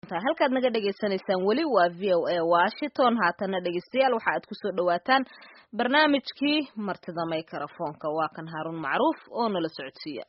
halkaad naga dhagaysanaysaan weli waa v o a washington haatana dhegeystayaal waxa aad kusoo dhawaataan barnaamijkii martida maykarafoonka waa kan haaruun macruuf oo nala socodsiiya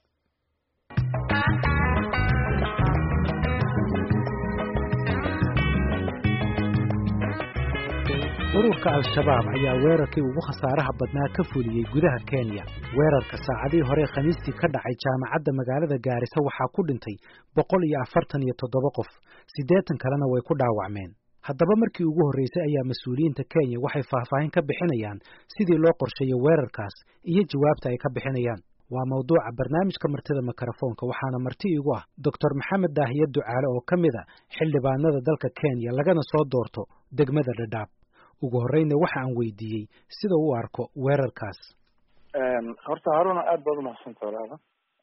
ururka al-shabaab ayaa weerarkii ugu khasaaraha badnaa ka fuliyey gudaha kenya weerarka saacadihii hore khamiistii ka dhacay jaamacadda magaalada gaarisa waxaa ku dhintay boqol iyo afartan iyo toddoba qof siddeetan kalena way ku dhaawacmeen haddaba markii ugu horreysay ayaa mas-uuliyiinta kenya waxay faahfaahin ka bixinayaan sidii loo qorsheeyo weerarkaas iyo jawaabta ay ka bixinayaan waa mawduuca barnaamijka martida mikrofoonka waxaana marti igu ah doctor maxamed daahiye ducaale oo ka mid a xildhibaanada dalka kenya lagana soo doorto degmada dhadhaab ugu horreyna waxa aan weydiiyey sida u arko weerarkaas horta haruna aad baad umahadsanta walaala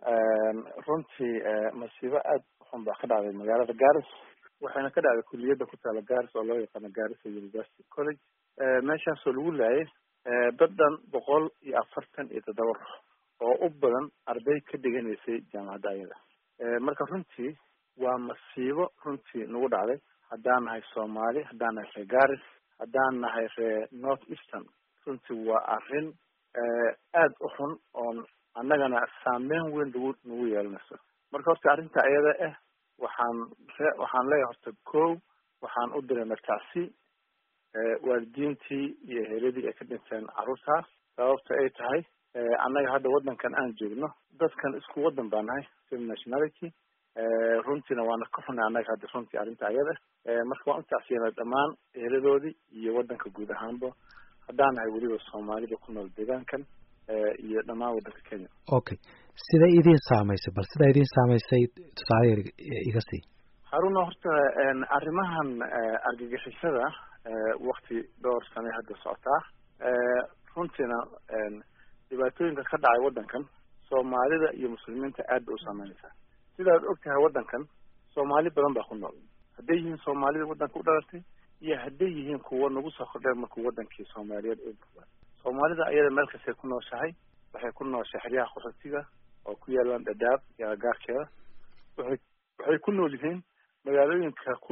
runtii masiibo aad xun baa ka dhacday magaalada garis waxayna ka dhacday kuliyadda ku taala garis oo loo yaqaano garissa university college meeshaasoo lagu laayay dad dhan boqol iyo afartan iyo toddoba ruux oo u badan arday ka dhiganaysay jaamacadda ayada marka runtii waa masiibo runtii nagu dhacday haddaan nahay soomaali haddaan nahay reer garis haddaan nahay reer north eastern runtii waa arrin aada u xun oon annagana saameyn weyn nagu nagu yeelanayso marka horta arrinta iyada ah waxaan re waxaan leeyahay horta ko waxaan u diray martacsi waalidiintii iyo heeladii ay ka dhinteen carruurtaas sababta ay tahay annaga hadda waddankan aan joogno dadkan isku waddan baa nahay same nationality runtiina waana ka xunay annaga hadda runtii arrinta ayada marka waan utacsiyana dhammaan eeladoodii iyo waddanka guud ahaanba haddaan nahay weliba soomaalida ku nool deegaankan iyo dhammaan waddanka kenya okay siday idiin saamaysay bal sidaa idiin saamaysay tusaale yar iga sii haruna horta arrimahan argagixisada wakti dhowr sane hadda socotaa runtiina dhibaatooyinka ka dhacay waddankan soomaalida iyo muslimiinta aad bay u saameynaysaa sidaad og tahay waddankan soomaali badan baa ku nool hadday yihiin soomaalida waddanka u dhalatay iyo hadday yihiin kuwa nagu soo kordheen markuu waddankii soomaaliyeed u buuba soomaalida ayada meel kastay ku nooshahay waxay ku nooshahay xeryaha qaxootiga oo ku yaalaan dhadhaab iyo agaarkeeda waxay waxay ku nool yihiin magaalooyinka ku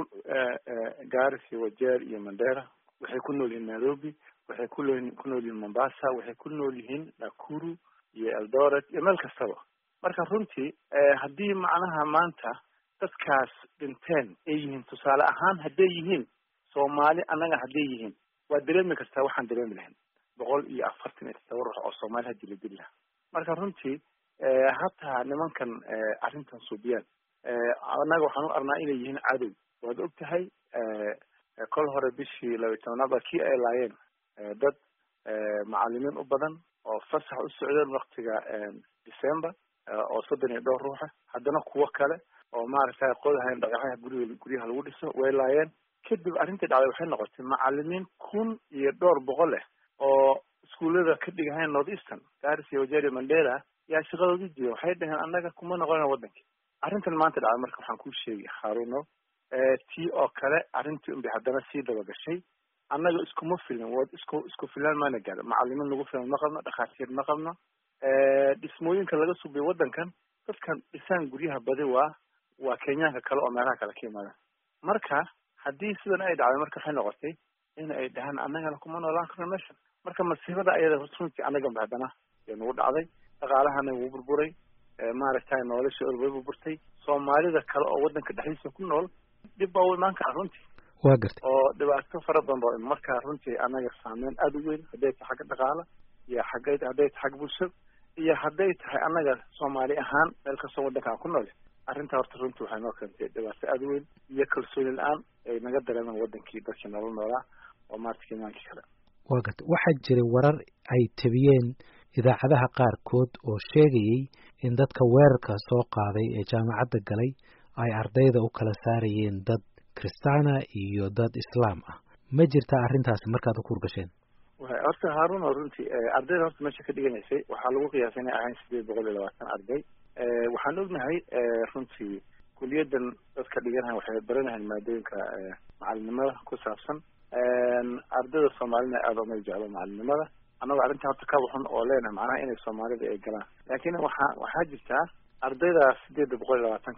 garis iyo wajeer iyo mandera waxay ku nool yihiin nairobi waxay ku nool ku nool yihiin mombasa waxay ku nool yihiin nakuru iyo eldoret iyo meel kastaba marka runtii haddii macnaha maanta dadkaas dhinteen ay yihiin tusaale ahaan hadday yihiin soomaali annaga hadday yihiin waa dareemi kartaa waxaan dareemi lahayn boqol iyo afartan iyo todoba ruux oo soomaali hadii la dili lahaa marka runtii hataa nimankan arrintan suubiyaan annaga waxaan u arnaa inay yihiin cadow waad og tahay kol hore bishii laba iyo tobnaad kii ay laayeen dad macalimiin u badan oo fasax u socdeen waktiga december oo soddon iyo dhowr ruuxa haddana kuwo kale oo maaragtay qodahayn dhagaxaha guriga guryaha lagu dhiso way laayeen kadib arrintii dhacday waxay noqotay macalimiin kun iyo dhowr boqol ah oo iskuullada ka dhigahayn north eastern garis iyo wajeri mandela yaa shaqadoodii jira waxay dhaheen annaga kuma noqonayna waddankii arrintan maanta dhacday marka waxaan kuu sheegi haruno tii oo kale arrintii unbay haddana sii daba gashay annaga iskuma filin wa isku isku filaan maana gaaro macalimiin lagu filan ma qabno dhakhaatiir ma qabno dhismooyinka laga subiyo waddankan dadkan dhisaan guryaha badi waa waa kenyaanka kale oo meelaha kale ka yimaadaan marka haddii sidan ay dhacday marka waxay noqotay in ay dhahaan annagana kuma noolaan karno meesha marka masiibada ayada runtii annaganba haddana ee nagu dhacday dhaqaalahana wuu burburay maaragtay nolosha way burburtay soomaalida kale oo waddanka dhexdiisa ku nool dhib baa u imaan kara runtii waa gartay oo dhibaato fara badan baa marka runtii annaga saameyn aada u weyn hadday tahay xagga dhaqaala iyo xagga hadday tahay xagga bulshada iyo hadday tahay annaga soomaali ahaan meel kastoo waddanka aan ku nool arrintaa horta runtii waxay noo keentay dhibaato aada u weyn iyo kalsooni la-aan ay naga dareemaan waddankii dadkii nolol noolaa oo maarata kenyaankii kale waa gartay waxaa jiray warar ay tabiyeen idaacadaha qaarkood oo sheegayey in dadka weerarka soo qaaday ee jaamacadda galay ay ardayda u kala saarayeen dad kristaana iyo dad islaam ah ma jirtaa arrintaasi markaad u kurgasheen horta haaruna runtii ardayda horta meesha ka dhiganaysay waxaa lagu qiyaasay inay ahayn sideed boqol iyo labaatan arday waxaan ognahay runtii kuliyaddan dadka dhiganahay waxay baranahayn maadooyinka macalinimada ku saabsan ardayda soomaalina aada uma jeclo macalinimada annagoo arrinta horta kaba xun oo leenahay macnaha inay soomaalida ay galaan laakiin waxaa waxaa jirtaa ardaydaas sideedda boqol iyo labaatanka ah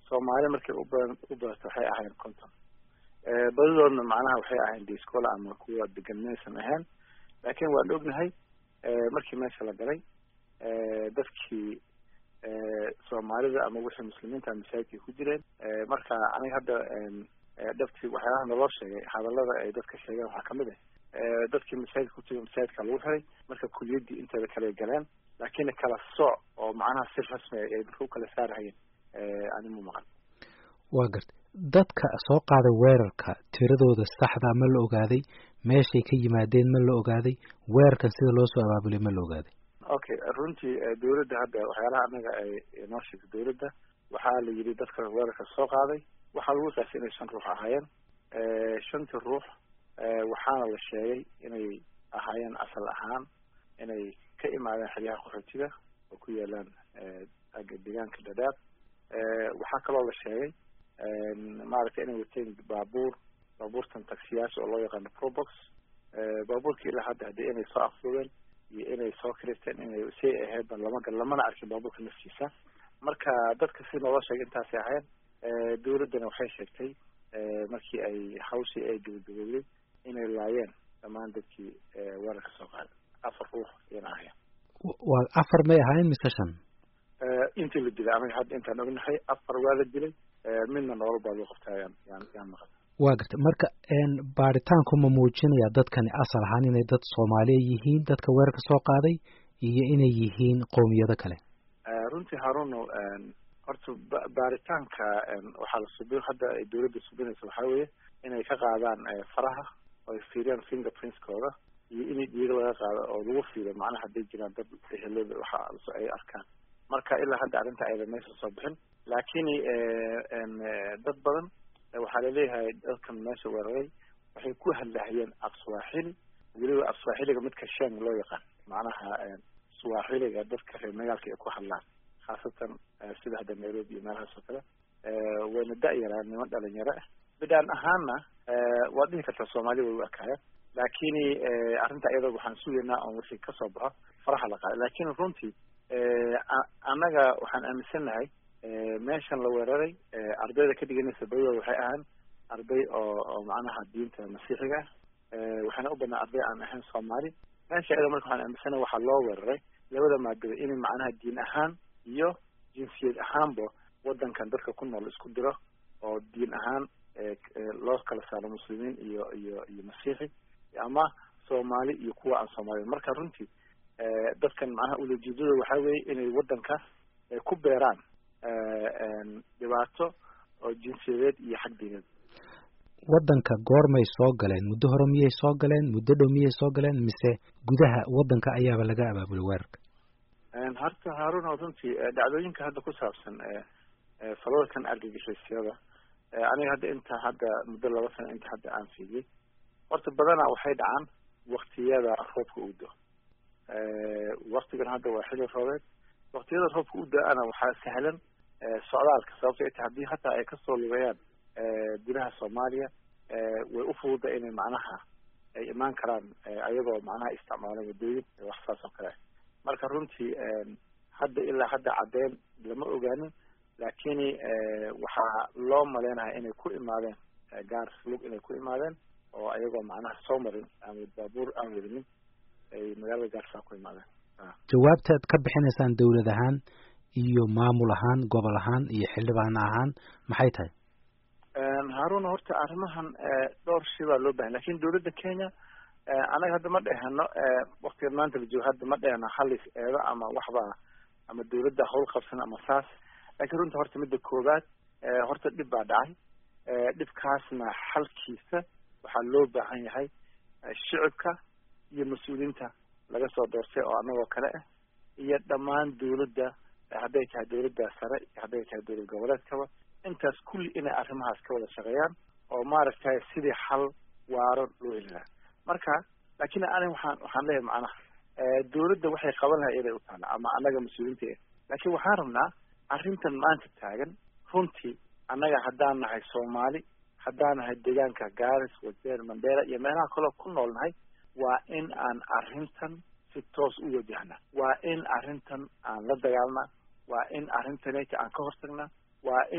soomaali markay ubadan u badato waxay ahayn conton badidoodna macnaha waxay ahayn discola ama kuwa degan maysan ahayn laakiin waan ognahay markii meesha la galay dadkii soomaalida ama wixii muslimiinta masaajidkay ku jireen marka aniga hadda dhabtii waxyaalaha naloo sheegay hadalada ay dadka sheegeen waxaa kamid ah dadkii masaajidka ku jira masaajidka lagu xiray marka kuliyaddii inteeda kale galeen laakiin kala sooc oo macnaha si rasmi ay dadka u kala saarhayeen animu maqan waa garta dadka soo qaaday weerarka tiradooda saxda ma la ogaaday meeshay ka yimaadeen ma la ogaaday weerarkan sida loo soo abaabulay ma la ogaaday okay runtii dawladda hadda waxyaalaha anaga ay noo sheegtay dawladda waxaa la yidhi dadka weerarka soo qaaday waxaa lagu qaasay inay shan ruux ahaayeen shantii ruux waxaana la sheegay inay ahaayeen asal ahaan inay ka imaadeen xeryaha qaxootiga oo ku yaalaan deegaanka dadaab waxaa kaloo la sheegay maaragtay inay wateen baabuur baabuurtan taksiyaasha oo loo yaqaano probox baabuurka ilaa hadda haddii inay soo afduubeen iyo inay soo kiristeen inay say ahaydba lama gal lamana arkin baabuurka naftiisa marka dadka si noola sheegay intaasay ahayn dawladdana waxay sheegtay markii ay hawshii ay gabagabowday inay laayeen dhammaan dadkii weerarka soo qaaday afar ruux iyana ahayn waa afar may ahaayeen mise shan intii la dilay aniga hadda intaan ognahay afar waa la dilay midna nolol baa loo qabtaa yaan yaan yaan maqan waa garta marka baaritaanku ma muujinaya dadkani asal ahaan inay dad soomaaliya yihiin dadka weerarka soo qaaday iyo inay yihiin qowmiyado kale runtii haruno horta baaritaanka waxaa la subi hadda ay dawladda subinaysa waxaa weeye inay ka qaadaan faraha oo ay fiiriyaan fingerprintskooda iyo inay dhiiga laga qaado oo lagu fiiriyo macnaha hadday jiraan dad ehelada waxa ay arkaan marka ilaa hadda arrinta ayda meesha soo bixin laakiin dad badan waxaa laleeyahay dadkan meesha weeraray waxay ku hadlahayeen af swaaxili weliba af swaaxiliga midka sheng loo yaqaan macnaha swaaxiliga dadka reer magaalka ay ku hadlaan khaasatan sida hadda nairobi iyo meelahaas oo kale wayna da-yaraan niman dhalinyaro ah bidhaan ahaanna waad dhihi kartaa soomaali way u ekaayeen laakiin arrinta iyadoo waxaan sugaynaa on wixii kasoo baxo faraha la qaaday laakiin runtii annaga waxaan aaminsannahay meeshan la weeraray ardayda ka dhiganaysa badidooda waxay ahaan arday oo oo macnaha diinta masiixiga ah waxaana u badnaa arday aan ahayn soomaali meesha iyada marka waxaan aaminsanahay waxaa loo weeraray labada maadada inay macnaha diin ahaan iyo jinsiyad ahaanba wadankan dadka ku nool isku diro oo diin ahaan loo kala saaro muslimiin iyo iyo iyo masiixi ama soomaali iyo kuwa aan soomaaliyin marka runtii dadkan macnaha ulajeedada waxaa weeye inay wadanka ku beeraan dhibaato oo jinsiyadeed iyo xag diineed waddanka goormay soo galeen muddo hore miyay soo galeen muddo dhow miyay soo galeen mise gudaha waddanka ayaaba laga abaabulay weerarka horta haaruna runtii dhacdooyinka hadda ku saabsan falalkan argagixisyada aniga hadda inta hadda muddo laba sano inta hadda aan fiidiyey horta badanaa waxay dhacaan waktiyada roobka u do waktigan hadda waa xili roobeed waktiyada roobka u da-ana waxaa sahlan socdaalka sababto ay tahay haddii hataa ay kasoo lugayaan gudaha soomaaliya way u fududa inay macnaha ay imaan karaan ayagoo macnaha isticmaalan waddooyin wax saas oo kale marka runtii hadda ilaa hadda caddeyn lama ogaanin laakiin waxaa loo maleynayaa inay ku imaadeen gaar lug inay ku imaadeen oo ayagoo macnaha soo marin ama baabuur aan wadinin ay magaalada gaarsaa ku imaadeen jawaabtaad ka bixinaysaan dawlad ahaan iyo maamul ahaan gobol ahaan iyo xildhibaan ahaan maxay tahay haaruna horta arrimahan dhowr shay baa loo bahan lakin dawladda kenya anaga hadda ma dheheno waktiga maanta la joogo hadda ma dheheno halis eedo ama waxba ama dawladda hawl qabsan ama saas lakin runta horta midda koowaad horta dhib baa dhacay dhibkaasna xalkiisa waxaa loo baahan yahay shicibka iyo mas-uuliyiinta laga soo doortay oo anagoo kale ah iyo dhammaan dawladda hadday tahay dawladda sare hadday tahay dawlad goboleedkaba intaas kulli inay arrimahaas ka wada shaqeeyaan oo maaragtay sidii xal waaro loo heli lahaa marka laakiin aniga waxaan waxaan leeyahay macnaha dawladda waxay qaban lahay inay u taala ama annaga mas-uuliyiinta eh laakiin waxaan rabnaa arrintan maanta taagan runtii annaga haddaan nahay soomaali haddaan nahay deegaanka garis wajeer mandera iyo meelaha kaloo ku nool nahay waa in aan arrintan si toos u wajahna waa in arrintan aan la dagaalna waa in arrintaneta aan ka hortagna waa in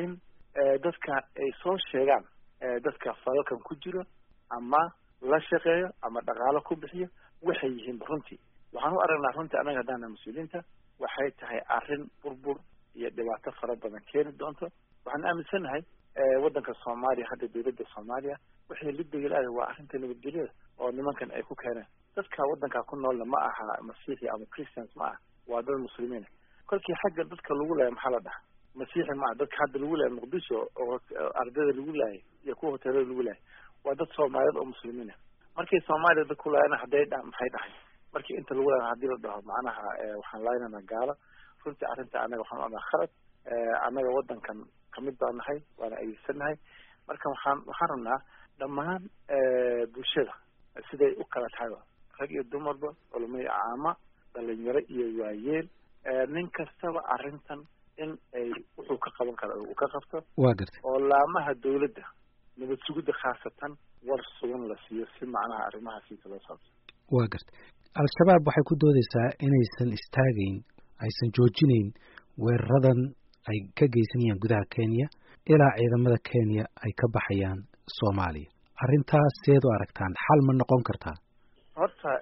dadka ay soo sheegaan dadka falalkan ku jiro ama la shaqeeyo ama dhaqaalo ku bixiyo waxay yihiinba runtii waxaan u aragnaa runtii annaga haddaana mas-uuliyiinta waxay tahay arrin burbur iyo dhibaato fara badan keeni doonto waxaan aaminsannahay waddanka soomaaliya hadda dawladda soomaaliya waxay lidegelaada waa arrinta nabadgelyada oo nimankan ay ku keeneen dadka waddanka ku noolna ma aha masiixi ama christians ma aha waa dad muslimiina kolkii xagga dadka lagu laaya maxaa la dhaha masiixi ma aha dadka hadda lagu laaya muqdisho oo ardada lagu laayay iyo kuwa hoteelada lagu laayay waa dad soomaaliyeed oo muslimiina markay soomaaliya dad ku laayana hadday dha maxay dhahay markii inta lagu laaya hadii la dhaho macnaha waxaan laaynana gaalo runtii arrinta anaga waxaan oanaa khalad annaga waddankan kamid baa nahay waana adeegsannahay marka waxaan waxaan rabnaa dhammaan bulshada siday u kala tahayba rag iyo dumarba culumay caama dhalinyaro iyo waayeel nin kastaba arrintan in ay wuxuu ka qaban kara uu ka qabto waa gartay oo laamaha dawladda nabad sugidda khaasatan war sugan la siiyo si macnaha arrimahaasiisa loo saabsan waa gartay al-shabaab waxay ku doodeysaa inaysan istaagayn aysan joojinayn weeraradan ay ka geysanayaan gudaha kenya ilaa ciidamada kenya ay ka baxayaan soomaaliya arrintaas seed u aragtaan xal ma noqon kartaa horta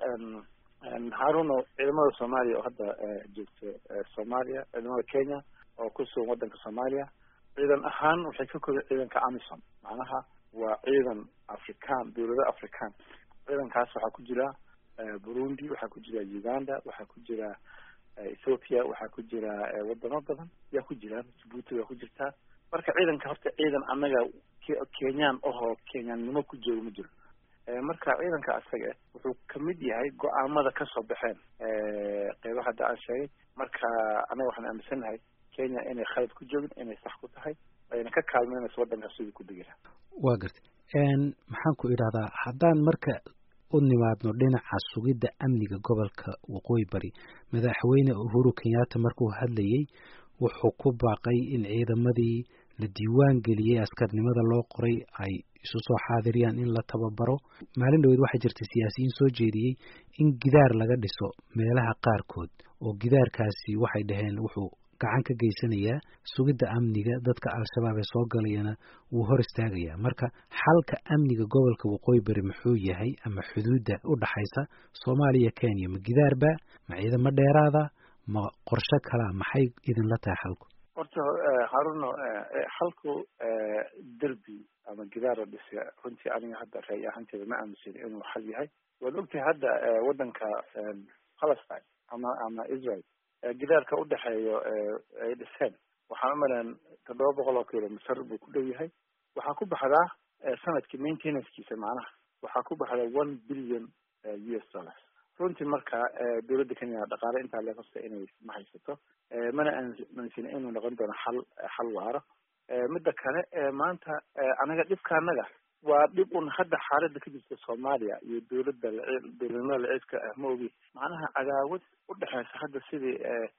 haruno ciidamada soomaaliya oo hadda joogto soomaaliya ciidamada kenya oo ku sugan waddanka soomaaliya ciidan ahaan waxay ka kooban ciidanka amison macnaha waa ciidan african dawlado african ciidankaas waxaa ku jira burundi waxaa ku jira uganda waxaa ku jira ethoopia waxaa ku jira wadamo badan yaa ku jiraan djibuuti waa ku jirtaa marka ciidanka horta ciidan annaga kenyaan ahoo kenyaannimo ku jooga ma jiro marka ciidanka asaga wuxuu kamid yahay go-aamada kasoo baxeen qeyba hadda aan sheegay marka annaga waxaan aaminsannahay kenya inay khalad ku joogin inay sax ku tahay ayna ka kaalmeynayso waddankaas sidii ku degi lahaa waa gartay maxaan ku idhahdaa haddaan marka u nimaadno dhinaca sugidda amniga gobolka waqooyi bari madaxweyne uhuru kenyatta markuu hadlayey wuxuu ku baaqay in ciidamadii la diiwaan geliyey askarnimada loo qoray ay isu soo xaadiriyaan in la tababaro maalin dhaweed waxaa jirtay siyaasiyiin soo jeediyey in gidaar laga dhiso meelaha qaarkood oo gidaarkaasi waxay dhaheen wuxuu gacan ka geysanayaa sugidda amniga dadka al-shabaab ee soo galayana wuu hor istaagayaa marka xalka amniga gobolka waqooyi bari muxuu yahay ama xuduudda u dhaxaysa soomaaliya kenya ma gidaarba ma ciidamo dheeraada ma qorshe kalaa maxay idinla tahay xalku horta haruno xalku derbi ama gidaar la dhisa runtii aniga hadda raay ahaanteeda ma aaminsan inuu xal yahay waad ogtahay hadda waddanka palestine ama ama israel gidaarka udhexeeyo ay dhiseen waxaan umaleyn toddoba boqol oo kilomitr buu ku dhow yahay waxaa ku baxdaa sanadkii maintenancekiisa macnaha waxaa ku baxda one billion u s dollars runtii marka dawladda kenya dhaqaale intaa lee qabta inay ma haysato mana aansina inuu noqon doono xal xal waaro midda kale maanta anaga dhibka anaga waa dhib un hadda xaaladda ka jirta soomaaliya iyo dawladda dawladnimada laciidka ah ma ogi macnaha cadaawad udhexeysa hadda sidii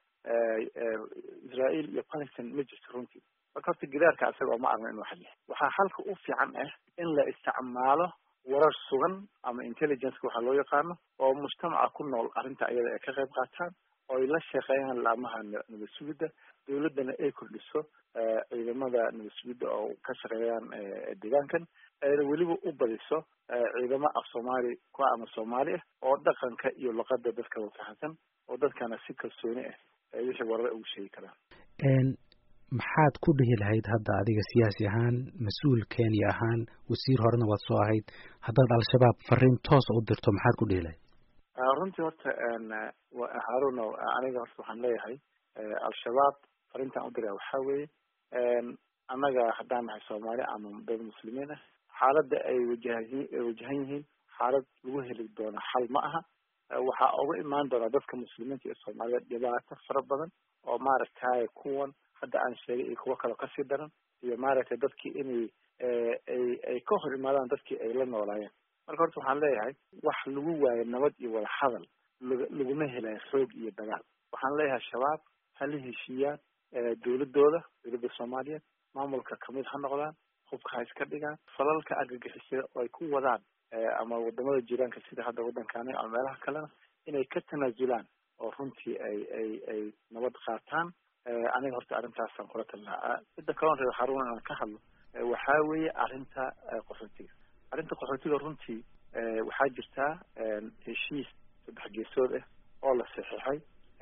israel iyo palestine ma jirto runtii marka horta gidaarka isaga oo ma arno inuu xal yahay waxaa xalka u fiican ah in la isticmaalo warar sugan ama intelligenceka waxaa loo yaqaano oo mujtamaca ku nool arrinta ayada ay ka qayb qaataan oo ay la shaqeeyaan laamaha nabad sugidda dawladdana ay kordhiso ciidamada nabad sugidda oo ka shaqeeyaan deegaankan ayna weliba u badiso ciidamo af soomaali ku ama soomaali ah oo dhaqanka iyo luqada dadka wafahansan oo dadkana si kalsooni ah ay wixii warare ugu sheegi karaan maxaad ku dhihi lahayd hadda adiga siyaasi ahaan mas-uul kenya ahaan wasiir horena waad soo ahayd haddaad al-shabaab fariin toosa u dirto maxaad ku dhihi lahayd runtii horta haruno aniga horta waxaan leeyahay al-shabaab fariintaan u diraya waxaa weeye annaga haddaan nahay soomaali ama dad muslimiin ah xaaladda ay wajahayi wajahan yihiin xaalad lagu heli doono xal ma aha waxaa uga imaan doonaa dadka muslimiinta iyo soomaaliyeed dhibaato fara badan oo maaragtay kuwan hadda aan sheegay iyo kuwo kaleo kasii daran iyo maaragtay dadkii inay ay ay ka hor imaadaan dadkii ay la noolaayeen marka horta waxaan leeyahay wax lagu waayo nabad iyo wada hadal laguma helayo xoog iyo dagaal waxaan leeyahay shabaab ha la heshiiyaan dawladooda dawladda soomaaliyeed maamulka kamid ha noqdaan hubka ha iska dhigaan falalka argagixisada oo ay ku wadaan ama wadamada jiraanka sida hadda waddankaani ama meelaha kalena inay ka tanaasulaan oo runtii ay ay ay nabad qaataan aniga horta arrintaasaan kula talnaa midda kalon reer haruun inaan ka hadlo waxaa weeye arrinta qaxootiga arrinta qaxootiga runtii waxaa jirtaa heshiis saddex geesood ah oo la saxiixay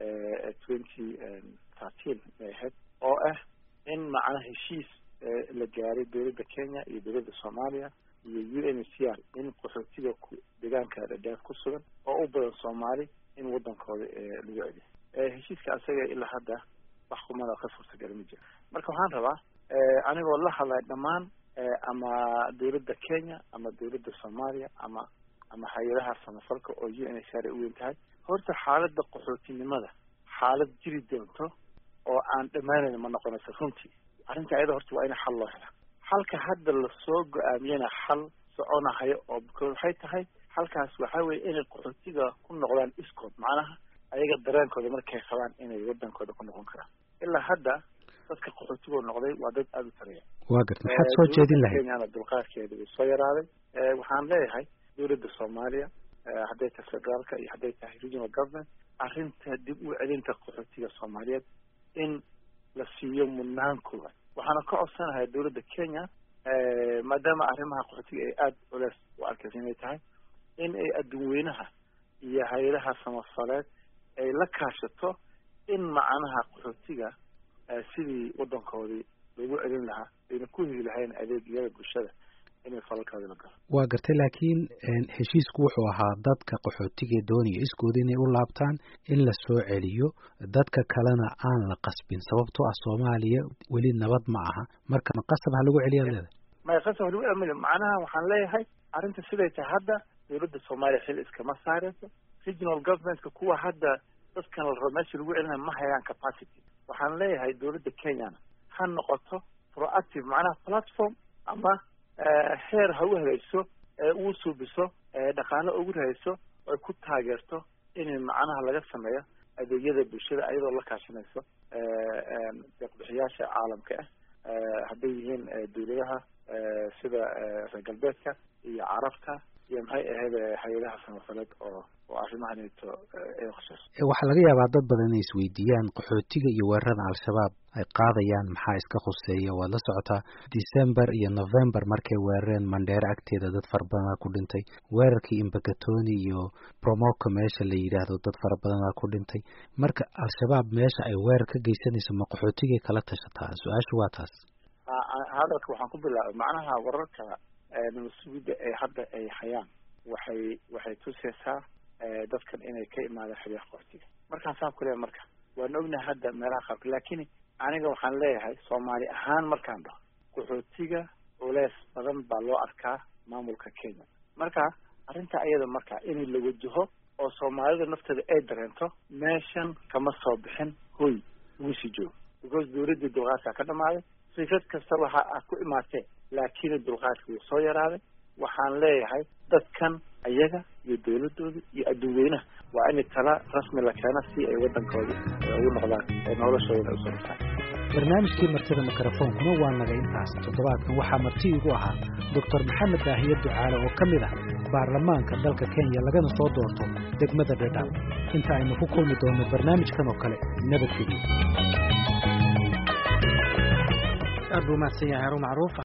twenty thirteen bay ahayd oo ah in macnaha heshiis la gaaray dowladda kenya iyo dowladda soomaaliya iyo u n h c r in qaxootiga deegaanka dhadhaaf ku sugan oo u badan soomaali in waddankooda lagu celiyo heshiiska asaga ilaa hadda wax kumada ka suurtagala ma jiro marka waxaan rabaa anigoo la hadlay dhammaan ama dowladda kenya ama dowladda soomaaliya ama ama hay-adaha samafalka oo u n h r ay u weyn tahay horta xaaladda qaxootinimada xaalad jiri doonto oo aan dhammaanayn ma noqonayso runtii arrinta ayada horta waa in xal loo hela xalka hadda lasoo go-aamiyana xal soconahayo oo because waxay tahay halkaas waxaa weeye inay qaxootiga ku noqdaan iskood macnaha ayaga dareenkooda markay qabaan inay wadankooda ku noqon karaan ilaa hadda dadka qaxootigoo noqday waa dad aada u tareeya waa garta maxaad soo jeedin lahayd kenyana dulqaadkeeda way soo yaraaday waxaan leeyahay dowladda soomaaliya hadday tahay federaalka iyo hadday tahay regional government arrinta dib u celinta qaxootiga soomaaliyeed in la siiyo mudnaan kooban waxaana ka codsanahay dowladda kenya maadaama arrimaha qaxootiga ay aada culeys u arkaysa inay tahay in ay adduunweynaha iyo hay-adaha samafaleed ay la kaashato in macnaha qaxootiga sidii waddankoodii lagu celin lahaa ayna ku heli lahayn adeegyada bulshada inay falalkooda la galo waa gartay laakiin heshiisku wuxuu ahaa dadka qaxootiga doonaya iskooda inay u laabtaan in la soo celiyo dadka kalena aan la qasbin sababtoo ah soomaaliya weli nabad ma aha marka ma qasab ha lagu celiyaad leedahay maya qasab ha lagu amil macnaha waxaan leeyahay arrinta siday tahay hadda dowladda soomaaliya xil iskama saareyso regional governmentka kuwa hadda dadkan la rabo meesha lagu celinayo ma hayaan capacity waxaan leeyahay dowladda kenyana ha noqoto proactive macnaha platform ama heer ha u helayso uu suubiso dhaqaano ugu rahayso ay ku taageerto in macnaha laga sameeyo adeegyada bulshada ayadoo la kaashanayso deeqbixiyaasha caalamka ah hadday yihiin dowladaha sida reer galbeedka iyo carabta iyo maxay ahayd hay-adaha samafaleed oo oo arrimahaneeto ay khusayso waxaa laga yaabaa dad badan inay isweydiiyaan qaxootiga iyo weerarada al-shabaab ay qaadayaan maxaa iska khuseeya waad la socotaa december iyo november markay weerareen mandheere agteeda dad fara badanaa ku dhintay weerarkii imbakatoni iyo promoka meesha la yidhaahdo dad fara badanaa ku dhintay marka al-shabaab meesha ay weerar ka geysanayso ma qaxootigay kala tashataa su-aashu waa taas hadalka waxaan ku bilaabay macnaha wararka nabasugidda ee hadda ay hayaan waxay waxay tusaysaa dadkan inay ka imaadeen xiliyaha qaxootiga markaan saan ku leeyahay marka waan ognahay hadda meelaha qaarka laakiin aniga waxaan leeyahay soomaali ahaan markaan dhaho qaxootiga culeys badan baa loo arkaa maamulka kenya marka arrinta ayada marka in la wajaho oo soomaalida nafteeda ay dareento meeshan kama soo bixin hoy lagu sii joogo because dowladdii dulqaadkaa ka dhamaaday fikrad kasta waxa aad ku imaatee laakiin dulqaadka wuu soo yaraaday waxaan leeyahay dadkan ayaga iyo dowladooda iyo adduunweynaha waa in tala rasmi la keena si ay waddankooda ugu noqdaan oo noloshooda usoo dhigtaan barnaamijkii martida mikrofoonkuna waa naga intaas toddobaadkan waxaa marti igu ahaa doctor maxamed daahiye ducaale oo ka mid ah baarlamaanka dalka kenya lagana soo doorto degmada dhedhaab inta aynu ku kulmi doonno barnaamijkan oo kale nabadgelyo aad buu mahadsan yahay haruun macruuf